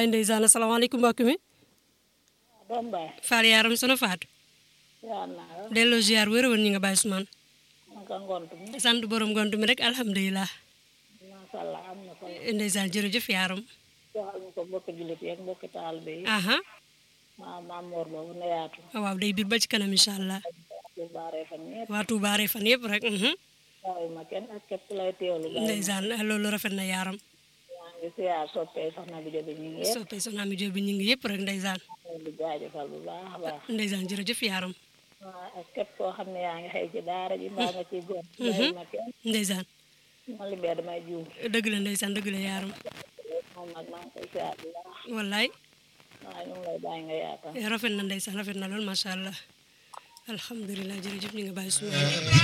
wallaay ndeysaan asalaamaaleykum mbokk mi doom baay Fall yaaram sono faatu yaa naa la delloo ziar wér woon ñi nga bàyyi Ousmane naka ngont mi sant borom gont mi rek alhamdulilah masha Allah am na solo ndeysaan jërëjëf yaaram waxal ñu ko mbokki jullit yeeg mbokki taalibe yi aha maa maam moor boobu na yaatu waaw day biir ba ci kanam incha allah lu baaree fan ñëpp waa Touba rek fan yëpp rek mhm. waaye ma kenn ak képp lay teewlu baay ndeysaan loolu rafet na yaaram maa ngi siyaar soppee soxna bi jobi ñu ngi yëpp soppee soxna mi Jóob bi ñu ngi yëpp rek ndeysaan leen di jaajëfal bu baax a baax ndeysaan jërëjëf yaaram waa ak képp koo xam ne yaa ngi xëy ci daara ji mbaa nga ci gon bàyyi ma kenn ndeysaan ma li bee damay juum dëgg la ndeysaan dëgg la yaaram moom nag maa ngi koy siyaar bu baax wallaay waaye ñu ngi lay bàyyi nga yaatal rafet na ndeysaan rafet na lool macha allah alhamdulilah jërëjëf ñu ngi bàyyi Ousmane